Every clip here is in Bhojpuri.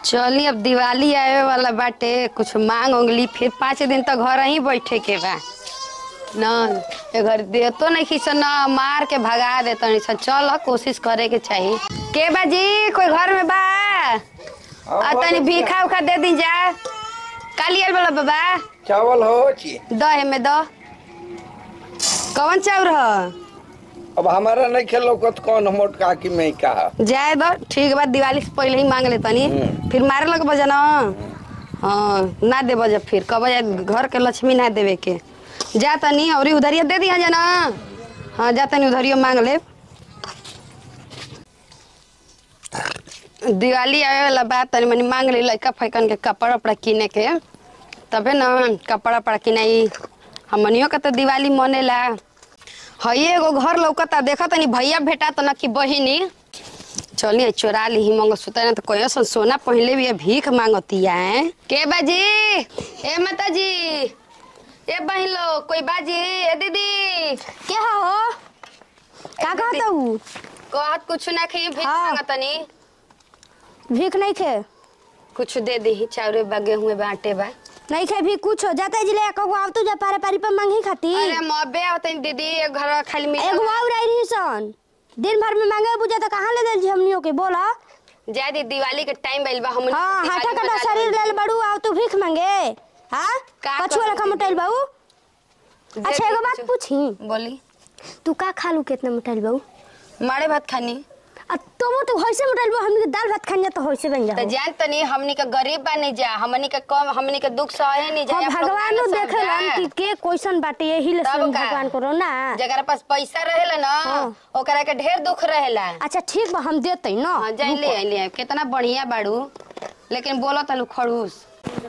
चली अब दिवाली आवे वाला बाटे कुछ मांग उंगली फिर पाँच दिन तक घर ही बैठे के बा न ए घर देतो नहीं खींच न मार के भगा देता नहीं सन चल कोशिश करे के चाहिए के बाजी कोई घर में बा आ तनी भीखा उखा दे दी जा कालियल वाला बाबा चावल हो ची द में द कौन चाउर ह अब हमारा नहीं खेलो कत कौन मोटका की मैं का जाए दो ठीक बा दिवाली से पहले ही मांग ले तनी हम्म। फिर मारे लग बजा ना हाँ ना दे बजा फिर कब घर के लक्ष्मी ना देवे के जा तनी और उधरिया दे दिया जाना हाँ जा तनी उधरिया मांग ले दिवाली आवे वाला बात तनी मनी मांग ले लड़का फैकन के कपड़ा उपड़ा किने के तबे ना कपड़ा उपड़ा किनाई हमनियो के तो दिवाली मनेला हई एगो घर लौकता देखा तनी भैया भेटा त न कि बहिनी चलिए चोरा ली ही मंगलसूत्र ना तो कोई सन सोना पहले भी भीख मांगतिया है के बाजी ए माता जी ए बहिन लो कोई बाजी ए दीदी क्या हो का कहता हूँ कहत कुछ ना खी भीख हाँ। मांगतनी भीख नहीं खे कुछ दे दी चाउरे बा गेहूं बा आटे बा नहीं खे भी कुछ हो जाता है जिले एको आव तू जा पारे पारी पर मांगी खाती अरे मबे आवतनी दीदी एक घर खाली मिल एगो आव रही रही सन दिन भर में मांगे बुझे तो कहाँ ले दिल हमनियों के बोला जाए दी दिवाली के टाइम बैल बा हमन हाँ हाथा कटा शरीर लेल बड़ू आव तू भीख मांगे हाँ का कछुआ करूं रखा मोटाइल बाबू अच्छा एगो बात पूछी बोली तू का खा लू कितना मोटाइल बाबू मारे भात खानी आ तुम तो होइसे मोटाइल बाबू हमनी के दाल भात खानी तो होइसे बन तो जाओ जान तनी हमनी के गरीब बा नहीं जा हमनी के कम हमनी के दुख सहे नहीं जा हाँ, आप लोग भगवान ना देखेलन समझा। कि के क्वेश्चन बाटे यही ले तब सुन का? भगवान करो ना जगरा पास पैसा रहेला ना हाँ। ओकरा के ढेर दुख रहेला अच्छा ठीक बा हम देते ना हाँ जान ले ले कितना बढ़िया बाड़ू लेकिन बोलो तलू खड़ूस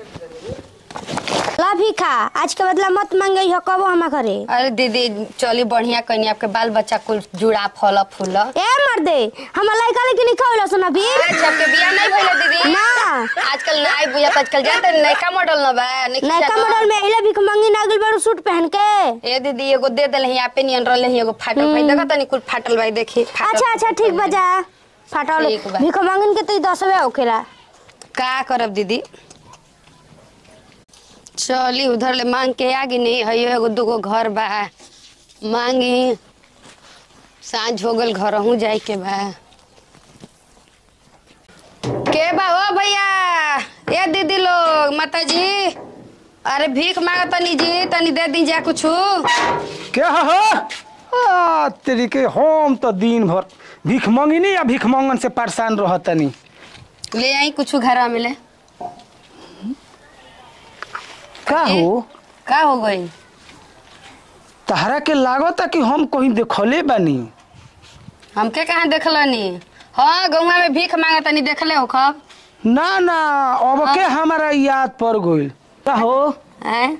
ला भी खा आज के बदला मत मांगे हो कबो हमा करे अरे दीदी चली बढ़िया कहीं आपके बाल बच्चा कुल जुड़ा फल फूल ए मर दे हम लइका लेके नहीं खावला सुना भी आज आपके बियाह नहीं भइला दीदी ना आजकल नहीं बुझत आजकल जानते नयका मॉडल न बा नहीं नयका जानत। मॉडल में इले भी मांगी नागिल बड़ू सूट पहन के ए दीदी एगो दे देल यहाँ पे नियन रहले एगो फाटल भाई देखा तनी कुल फाटल भाई देखी फाटल अच्छा अच्छा ठीक बजा फाटल ठीक बा। भीख मांगन के तो दसवे होखेला का करब दीदी चली उधर ले मांग के आगे नहीं है एगो दूगो घर बा मांगी साँझ हो गल घर हूँ जाए के बा के बा ओ भैया ए दीदी लोग माता जी अरे भीख मांगा तनी जी तनी दे दी जा कुछ क्या हो आ, तेरी के हम तो दिन भर भीख मंगिनी या भीख मंगन से परेशान रहतनी ले आई कुछ घर मिले का हो का हो गई तहरा के लागता कि हम कहीं देखले बानी हमके कहाँ देखलनी हाँ गौवा में भीख मांगा तनी देखले हो खब ना ना अब के हमारा याद पड़ गइल का हो हैं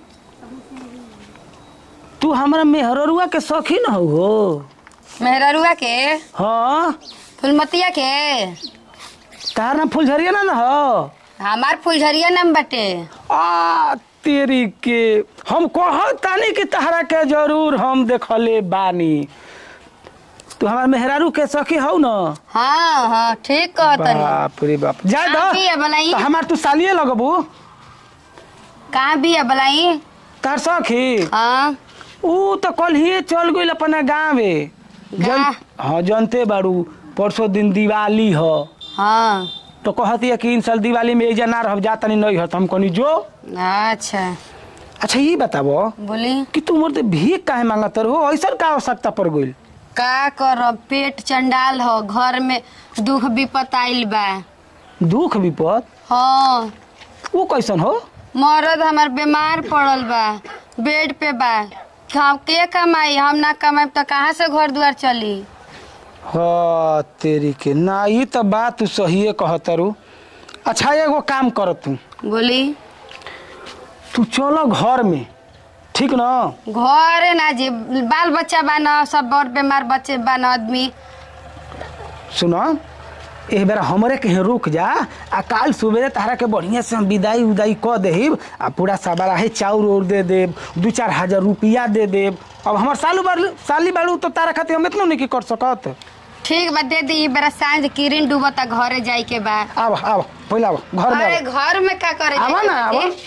तू हमारा मेहररुआ के शौकीन हो हो मेहररुआ के हाँ फुलमतिया के तार ना फुलझरिया ना ना हो हमार फुलझरिया नाम बटे आ तेरी के हम कहतानी कि तहरा के जरूर हम देखले बानी तू हमार मेहरारू के सखी हो ना हाँ हाँ ठीक कहतनी बाप रे बाप जा कहाँ भी है बलाई? तो हमार तू सालिए लगबू कहाँ भी है बलाई तार सखी हाँ ऊ तो कल ही चल गई अपना गाँव में गा- हाँ जानते बारू परसों दिन दिवाली हो हाँ तो कहती है कि इन साल दिवाली में एजा ना रह जा तनी नहीं हो तो हम कहनी जो अच्छा अच्छा ये बताबो बोली कि तू मोर भीख काहे मांगत रहो ऐसा का आवश्यकता पड़ गई का करब पेट चंडाल हो घर में दुख विपत आइल बा दुख विपद हाँ वो कैसन हो मरद हमार बीमार पड़ल बा बेड पे बा हम के कमाई हम ना कमाई तो कहाँ से घर द्वार चली हाँ तेरी के ना ये तो बात तू सही कहतरू अच्छा एगो काम कर तू बोली तू चलो घर में ठीक ना घरे ना जी बाल बच्चा बा न सब बड़ बीमार बच्चे बा न आदमी सुनो एक बेरा हमरे कहीं रुक जा आ काल सुबह तारा के बढ़िया से हम विदाई उदाई क देहिब आ पूरा सबरा है चाउर उर दे देब दू चार हजार रुपया दे देब अब हमार सालू बालू साली बालू तो तारा खातिर हम इतना नहीं कर सकत ठीक बा दे दी बेरा सांझ किरण डूबता घरे जाए के बा आब आब पहले आब घर में अरे आब घर में का करे आवा जाए ना, के आवा। बाटे?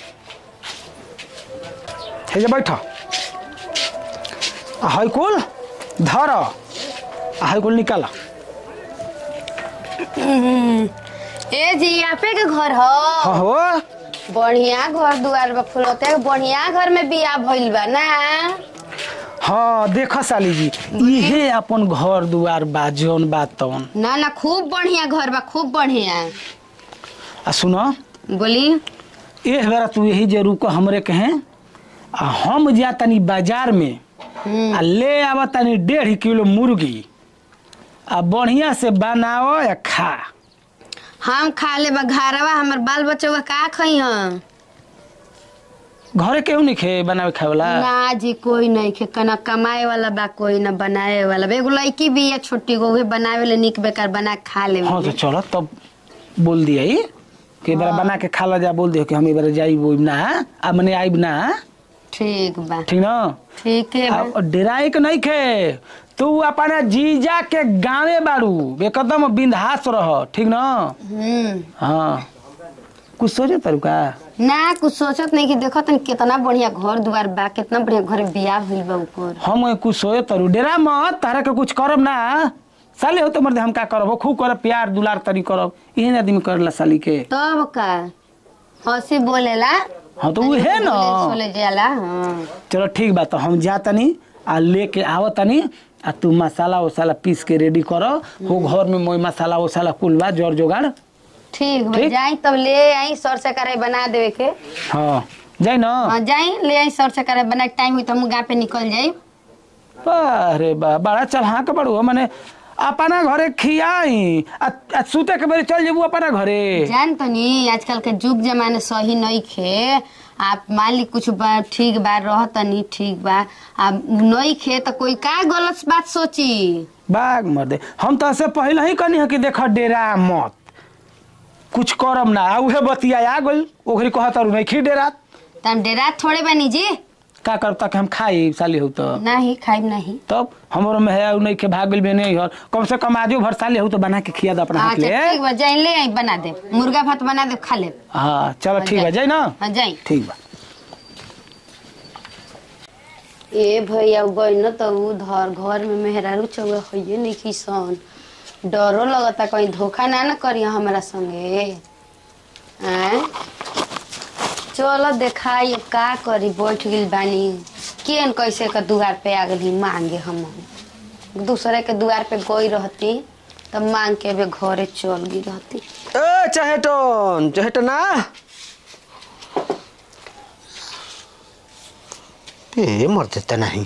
हे जे बैठ आ है कुल धर आ है कुल निकाल ए जी यहाँ पे के घर हो हाँ हो बढ़िया घर दुआर बा फुलते बढ़िया घर में बियाह भइल बा ना हाँ देख साली जी इहे अपन घर दुआर बा जौन बा तौन ना ना खूब बढ़िया घर बा खूब बढ़िया आ सुन बोली एह बेरा तू यही जे रुको हमरे कहे आ हम जा तनी बाजार में आ ले आवा तनी डेढ़ किलो मुर्गी आ बढ़िया से बनाओ या खा हम खा ले बा घरवा हमर बाल बच्चा का खई हम घरे केहू नहीं खे बनावे खाए वाला ना जी कोई नहीं खे कना कमाए वाला बा कोई ना बनाए वाला बा एगो लड़की भी है छोटी गो उहे बनावे ले निक बेकार बना के खा ले हाँ तो चलो तब बोल दिया ही कि बार बना के खा ला जा बोल दियो कि हम बार जाई वो ना आ मने आइब ना ठीक बा ठीक ना ठीक है बा। आ डेराई के नहीं खे तू अपना जीजा के गाँवे बारू एकदम बिंदास रह ठीक ना हम्म हाँ कुछ सोचे तारू का ना कुछ सोचत नहीं कि देखो तन कितना बढ़िया घर दुआर बा कितना बढ़िया घर बियाह भइल बा ऊपर हम कुछ सोचे तारू डेरा मत तारा के कुछ करब ना साले हो तो मर्द हम का करब खूब करब प्यार दुलार तरी करब इहे आदमी करला साली के तब का हंसी बोलेला हाँ तो उहे ना सोले जाला हाँ चलो ठीक बा तो हम जा तनी आ लेके आव तनी आ तू मसाला वसाला पीस के रेडी करो हो घर में मोई मसाला वसाला कुल बा जोर जोगाड़ ठीक बा ठीक? जाई तब ले आई सर से करे बना देवे के हाँ जाई ना हाँ जाई ले आई सर से करे बना टाइम हुई तो हम गाँव पे निकल जाई अरे बा बड़ा चल हाँ के बड़ू मने अपना घरे खियाई आ, आ सुते के बेरी चल जेबू अपना घरे जान तो नहीं आजकल के जुग जमाने सही नहीं खे आप मान ली कुछ बा ठीक बा रह तनी ठीक बा आप नहीं खे तो कोई का गलत बात सोची बाग मर्दे हम तो से पहले ही कहनी है कि देख डेरा मत कुछ करम ना आ उहे बतिया आ गइल ओकरी कहत और नहीं खी डेरा तम डेरा थोड़े बनी जी का करब तक हम खाई साली हो तो नहीं खाइब नहीं तब हमरो में है नहीं के भाग भी नहीं हर कम से कम आजो भर साले हो तो बना के खिया दे अपना हाथ अच्छा ले ठीक बा जाई ले आई बना दे मुर्गा भात बना दे खा ले हाँ चलो ठीक है जाई ना हाँ जाई ठीक बा ए भैया गई न तो उधर घर में मेहरारू चौगा होइए नहीं किसन डरो लगता कहीं धोखा ना न करिए हमारा संगे आय चलो देखाई का करी बैठ गइल बानी केन कैसे का दुआर पे आ गई मांगे हम दूसरे के दुआर पे गई रहती तब मांग के भी घरे चल गई रहती ए चहेटन चहेटना ए मर देता नहीं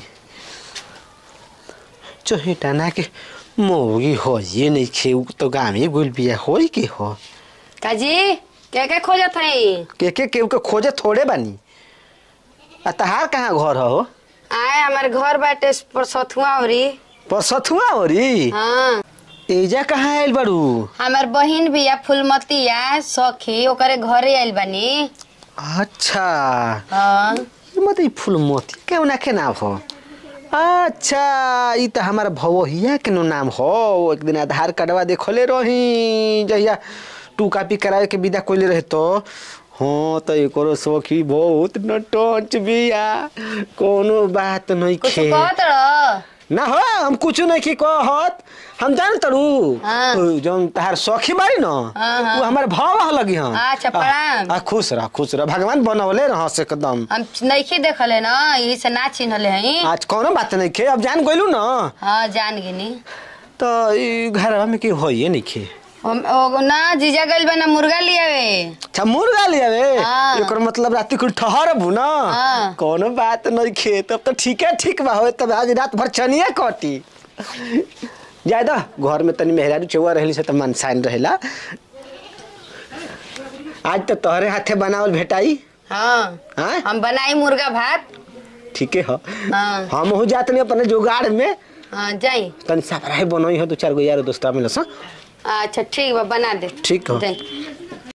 चहेटना के मौगी हो ये नहीं खे उ तो गामे गुल बिया हो के हो काजी के के खोजत हई के के केहू के खोजे थोड़े बानी आ तहार कहाँ घर हो आए हमारे घर बाटे पर सथुआ औरी पर सथुआ हो री हाँ एजा कहाँ आयल बारू हमार बहिन भी है फुलमतिया सखी ओकरे घरे आइल बानी अच्छा हाँ ये मत ई फूल मोती केहू ना के नाम हो अच्छा ई त हमारा भवहिया के नो नाम हो एक दिन आधार कार्डवा देखले रही जहिया टू कॉपी करावे के विदा कोइले रहे तो हाँ तो एकरो सखी बहुत नटंच बिया कोनो बात नहीं कुछ खे कहत रह ना हो हम कुछ नहीं की कहत हम जान तड़ू हाँ। जौन तहार सखी बाड़ी न हाँ, हाँ। वो हमारे भाव लगी हम अच्छा, प्रणाम। आ, आ, खुश रह खुश रह भगवान बनवले रह से एकदम हम नइखे देखले ना यही से ना चिन्हले हई आज कोनो बात नहीं खे अब जान गइलू न हाँ जान गिनी तो ई घरवा में की होइए नहीं खे हम ओ, ना जीजा गइल बा ना मुर्गा लियावे अच्छा मुर्गा ले आवे हाँ। एकर मतलब रात कुल ठहरबू न हाँ। कोनो बात नहीं खे तब तो ठीक है ठीक बा हो तब आज रात भर चनिए कटी ज्यादा घर में तनी मेहरारू चौवा रहली से त मन साइन रहेला आज तो तोहरे हाथे बनावल भेटाई हाँ हाँ हम बनाई मुर्गा भात ठीके ह हाँ हम हो जात नहीं अपने जुगाड़ में हाँ जाई तनी साफराई बनई हो दो चार गो यार दोस्त मिलस अच्छा ठीक बा बना दे ठीक ह जाई